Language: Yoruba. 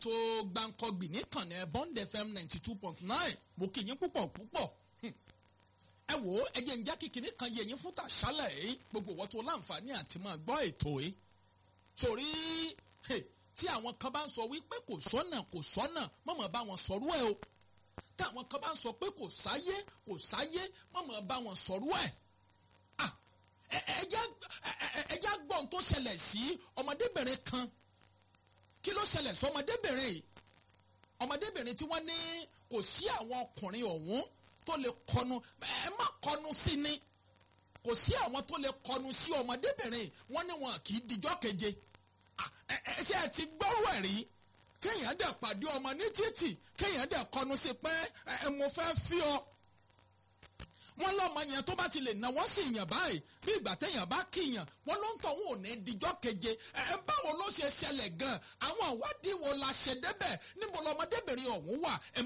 ètò gbàǹkọ̀gbì níkànnì bond fm ninety two point nine mo kì í yín púpọ̀ púpọ̀ ẹ wò ó ẹ jẹ́ ń já kíkiní kan yẹ yín fún tàṣálẹ̀ yìí gbogbo ìwọ́n tó láǹfààní àti máa gbọ́ ètò yìí sórí tí àwọn kan bá ń sọ wípé kò sọ́nà kò sọ́nà mọ̀mọ́ bá wọn sọ̀rọ̀ ẹ̀ o táwọn kan bá ń sọ pé kò sáyé kò sáyé mọ̀mọ́ bá wọn sọ̀rọ̀ ẹ̀ ẹjá gbọ́n tó ṣẹlẹ̀ sí ọmọdébìnrin kan kí ló ṣẹlẹ̀ sí ọmọdébìnrin yìí ọmọdébìnrin tí wọ́n ní kò sí àwọn ọkùnrin ọ̀hún tó lè kọnu ẹ má kọnu sí ni kò sí àwọn tó lè kọnu sí ọmọdébìnrin wọ́n ní wọn kì í dijọ́ keje ẹ ṣe ẹ ti gbọ́rọ̀ ẹ̀ rí kéèyàn dẹ̀ pàdé ọmọ ní títì kéèyàn dẹ̀ kọnu sí pé ẹ mo fẹ́ fi ọ wọ́n lọ́mọ yẹn tó bá ti lè náwó sí yàn báyìí bí ìgbà téèyàn bá kíyàn wọ́n ló ń tọ̀ wọn ò ní dijọ́ keje ẹ báwo ló ṣe ṣẹlẹ̀ gan àwọn ìwádìí wo la ṣe débẹ̀ níbo lọmọdébìnrin ọ̀hún wà ẹ